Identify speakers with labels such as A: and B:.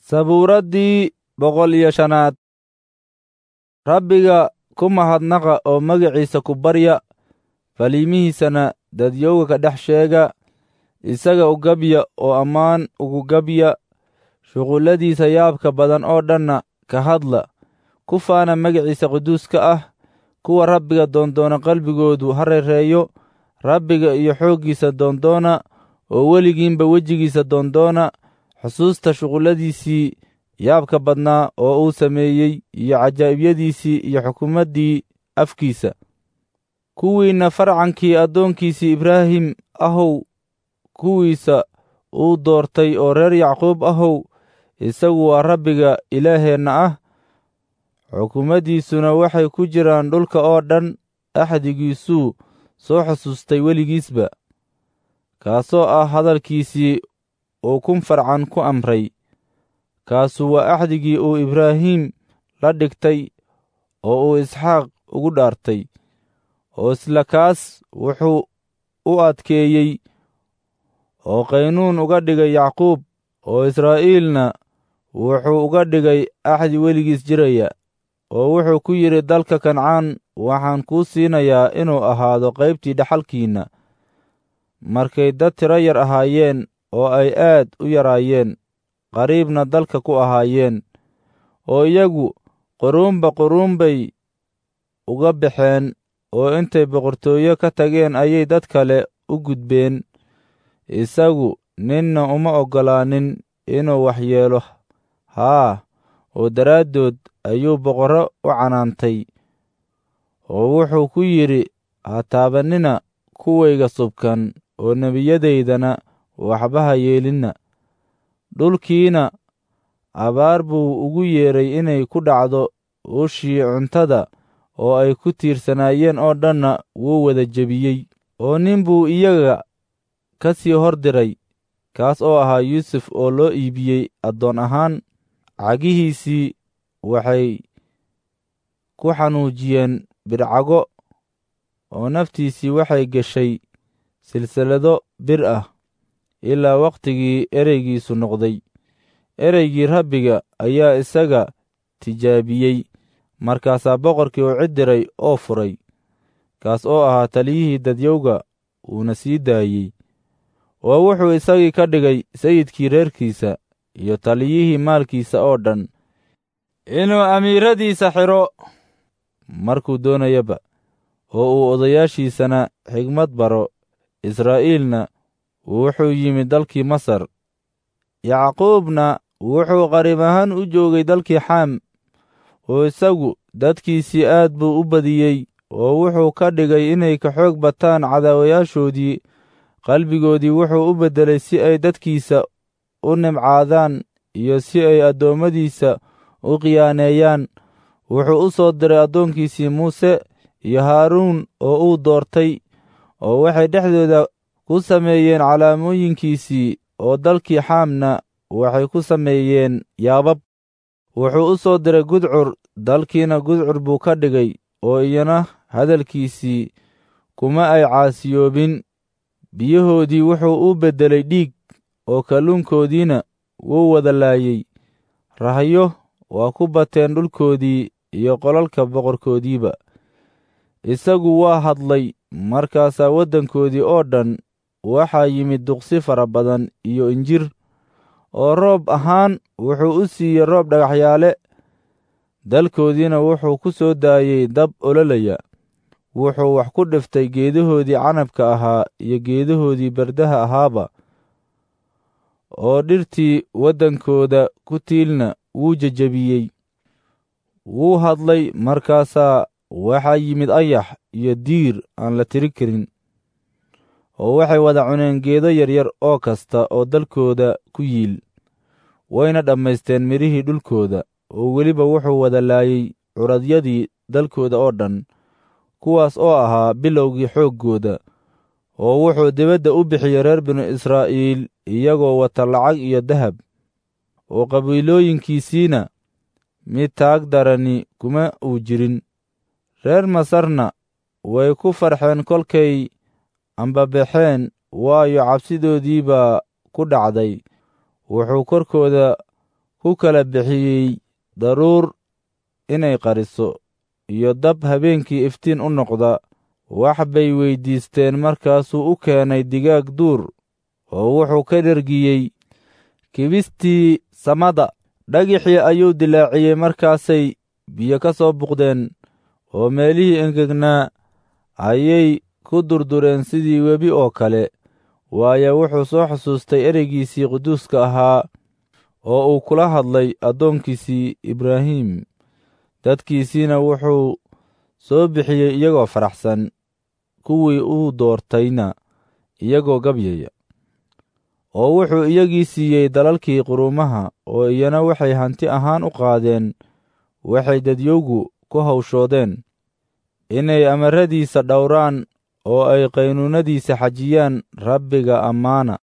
A: sabuuraddii boqol iyo shanaad rabbiga ku mahadnaqa oo magaciisa ku barya faliimihiisana dadyowga ka dhex sheega isaga u gabya oo ammaan ugu gabya shuqulladiisa yaabka badan oo dhanna ka hadla ku faana magaciisa quduuska ah kuwa rabbiga doondoona qalbigoodu ha reereeyo rabbiga iyo xooggiisa doondoona oo weligiinba wejigiisa doondoona xusuusta shuqulladiisii yaabka badnaa oo uu sameeyey iyo cajaa'ibiyadiisii iyo xukuumaddii afkiisa kuwiinna farcankii addoonkiisii ibraahim ahow kuwiisa uu doortay oo reer yacquub ahow isagu waa rabbiga ilaaheenna ah xukuumaddiisuna waxay ku jiraan dhulka oo dhan axdigiisuu soo xusuustay weligiisba kaasoo ah hadalkiisii uu kun farcan ku amray kaasu waa axdigii uu ibraahim la dhigtay oo uu isxaaq ugu dhaartay oo isla kaas wuxuu u adkeeyey oo qaynuun uga dhigay yacquub oo israa'iilna wuxuu uga dhigay axdi weligiis jiraya oo wuxuu ku yidhi dalka kancaan waxaan kuu siinayaa inuu ahaado qaybtii dhaxalkiinna markay dad tiro yar ahaayeen oo ay aad u yaraayeen qariibna dalka ku ahaayeen oo iyagu quruunba quruun bay uga baxeen oo intay boqortooyo ka tageen ayay dad kale u gudbeen isagu ninna uma oggolaanin inuu waxyeelo haa oo daraaddood ayuu boqorro u canaantay oo wuxuu ku yidhi ha taabannina kuwayga subkan oo nebiyadaydana waxba ha yeelinna dhulkiina abaar buu ugu yeedhay inay ku dhacdo ushii cuntada oo ay ku tiirsanaayeen oo dhanna wuu wada jebiyey oo nin buu iyaga ka sii hor diray kaas oo ahaa yuusuf oo loo iibiyey addoon ahaan cagihiisii waxay ku xanuujiyeen bidcago oo naftiisii waxay geshay silsilado bir ah ilaa wakhtigii ereygiisu noqday ereygii rabbiga ayaa isaga tijaabiyey markaasaa boqorkii u cid diray oo furay kaas oo ahaa taliyihii dadyowga uuna sii daayey oo wuxuu isagii ka dhigay sayidkii reerkiisa iyo taliyihii maalkiisa oo dhan inuu amiiradiisa xidho markuu doonayaba oo uu odayaashiisana xigmad baro israa'iilna wuxuu yimid dalkii masar yacquubna wuxuu qariib ahaan u joogay dalkii xaam oo isagu dadkiisii aad buu u badiyey oo wuxuu ka dhigay inay ka xoog bataan cadaawayaashoodii qalbigoodii wuxuu u beddelay si ay dadkiisa u nimcaadaan iyo si ay addoommadiisa u khiyaaneeyaan wuxuu u soo diray addoonkiisii muuse iyo haaruun oo uu doortay oo waxay dhexdooda ku sameeyeen calaamooyinkiisii oo dalkii xaamna waxay ku sameeyeen yaabab wuxuu u soo diray gudcur dalkiina gudcur buu ka dhigay oo iyana hadalkiisii kuma ay caasiyoobin biyahoodii wuxuu u beddelay dhiig oo kalluunkoodiina wuu wada laayey rahyo waa ku bateen dhulkoodii iyo qolalka boqorkoodiiba isagu waa hadlay markaasaa waddankoodii oo dhan waxaa yimid duqsi fara badan iyo injir oo roob ahaan wuxuu u siiyey roob dhagaxyaale dalkoodiina wuxuu ku soo daayey dab ololaya wuxuu wax ku dhiftay geedahoodii canabka ahaa iyo geedahoodii bardaha ahaaba oo dhirtii waddankooda ku tiilna wuu jejebiyey wuu hadlay markaasaa waxaa yimid ayax iyo diir aan la tiri karin oo waxay wada cuneen geedo yaryar oo kasta oo dalkooda ku yiil wayna dhammaysteen midhihii dhulkooda oo weliba wuxuu wada laayey curadyadii dalkooda oo dhan kuwaas oo ahaa bilowgii xooggooda oo wuxuu dibadda u bixiyey reer binu israa'iil iyagoo wata lacag iyo dahab oo qabiilooyinkiisiina mid taag darani kuma uu jirin reer masarna way ku farxeen kolkay ambabaxeen waayo cabsidoodii baa ku dhacday wuxuu korkooda ku ku kala bixiyey daruur inay qariso iyo dab habeenkii iftiin u noqda wax bay weyddiisteen markaasuu u keenay digaag duur oo wuxuu ka dhergiyey kibistii samada dhagixii ayuu dilaaciyey markaasay biyo ka soo buqdeen oo meelihii engegnaa ayay ku durdureen sidii webi oo kale waayo wuxuu soo xusuustay ereygiisii quduuska ahaa oo uu kula hadlay addoonkiisii ibraahim dadkiisiina wuxuu soo bixiyey iyagoo faraxsan kuwii uu doortayna iyagoo gabyaya oo wuxuu iyagii siiyey dalalkii quruumaha oo iyana waxay hanti ahaan u qaadeen waxay dadyowgu ku hawshoodeen inay amaradiisa dhowraan oo ay qaynuunadiisa xajiyaan rabbiga ammaana